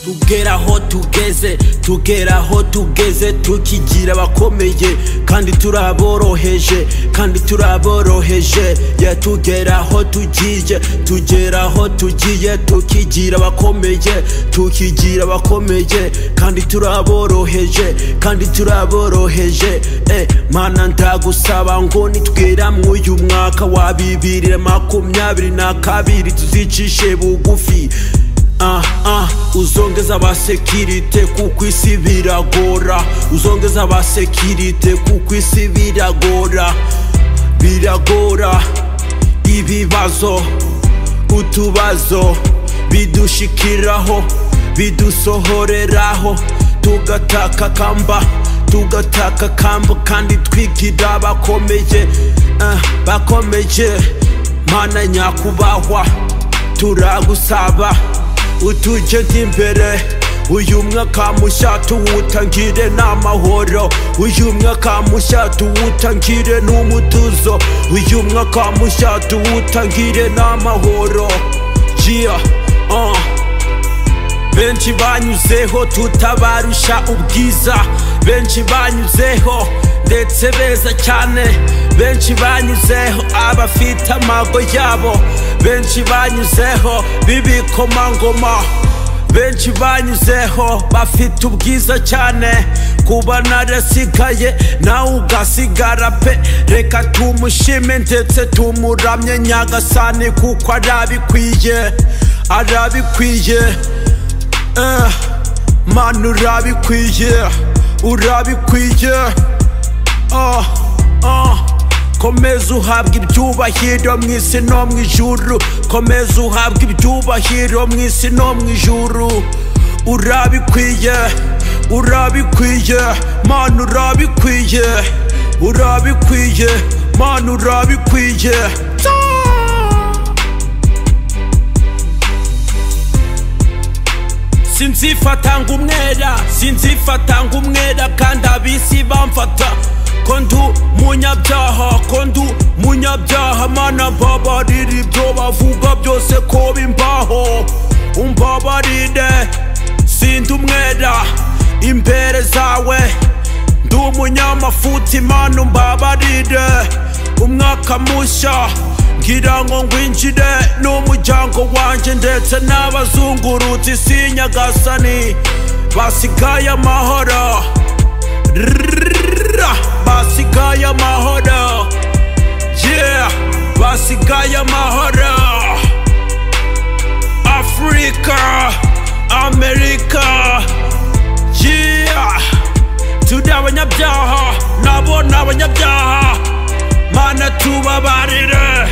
tugera aho tugeze tugera aho tugeze tukigira abakomeye kandi turaboroheje kandi turaboroheje ya tugera aho tugiye tugera aho tugiye tukigira abakomeye tukigira abakomeye kandi turaboroheje kandi turaboroheje eh mana ndagusaba ngo nitwera mw'uyu mwaka wa bibiri na makumyabiri na kabiri tuzicishe bugufi ah ah uzongeza abasekirite kuko isi biragora uzongeza abasekirite kuko isi biragora biragora ibibazo utubazo bidushikiraho bidusohoreraho tugataka kamba tugataka kamba kandi twigira abakomeye uh, bakomeye mana nyakubahwa turagusaba utugeze imbere uyu mwaka mushya tuwutangire n'amahoro uyu mwaka mushya tuwutangire n'umutuzo uyu mwaka mushya tuwutangire n'amahoro jiya uh. benshi banyuzeho tutabarusha ubwiza benshi banyuzeho ndetse beza cyane benshi banyuzeho abafite amago yabo benshi banyuzeho b'ibikomangoma benshi banyuzeho bafite ubwiza cyane kuba narasigaye nawe ugasigara pe reka tumushime ndetse tumuramye nyagasani kuko arabikwiye arabikwiye eh, mana urabikwiye urabikwiye oh, oh. komeza uhabwa ibyubahiro mu isi no mu ijuru komeza uhabwa ibyubahiro mu isi no mu ijuru urabikwiye urabikwiye mana urabikwiye urabikwiye mana urabikwiye sinzifatanga umwera sinzifatanga umwera kandi abisi bamfata kondu munyabyaha kondu munyabyaha mana mbabarira ibyo bavuga byose ko bimbaho umbabarire sindi umwera imbere zawe ndi umunyamafuti mana umbabarire umwaka mushya ngira ngo ngwinjire n'umuryango wanjye ndetse n'abazungurutse isi nyagasani basigaye amahoro basigaye amahoro yeah basigaye amahoro afurika amerika yeah turi abanyabyaha nabo ni abanyabyaha mana tubabarire